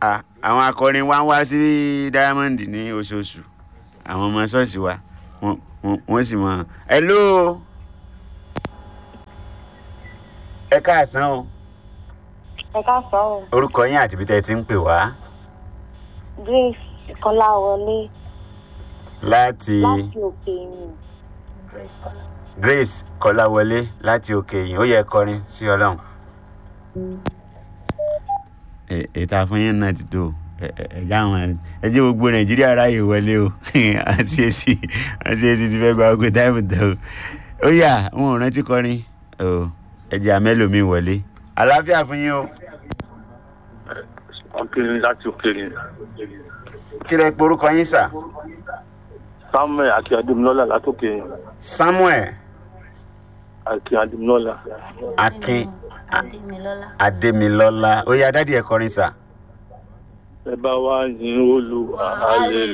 Ah, àwọn akọrin wa ń wá sí diamond ní oṣooṣù àwọn ọmọ ṣọ́ọ̀ṣì wa wọ́n- wọ́n- wọ́n sì mọ̀ hello ẹ káàsán o ẹ káàsán o orúkọ yín àti ibi tẹ́ ẹ ti ń pè wá grace kọláwọlé láti láti òkè ìyìn grace kọláwọlé láti òkè yìí ó yẹ kọrin sí ọlọ́run. ètò àfọyín náà ti tó ẹ̀já àwọn ẹ jẹ́ gbogbo nàìjíríà ráàyè wọlé o àti èsì àti èsì ti fẹ́ gba ogun táìmù tó o ó yà wọn ò rántí kọrin o ẹ̀jẹ̀ àmẹ́lòmíì wọlé àlàáfíà fún yín o òkèèrè láti òkèèrè kí lẹ pe orúkọ yín sà samuel àti adémilọ́lá látòkè samuel àti adémilọ́lá akin adémilọ́lá adémilọ́lá ó yà dádì ẹ̀ kọrin sà. ẹ bá wá yín olú ààyè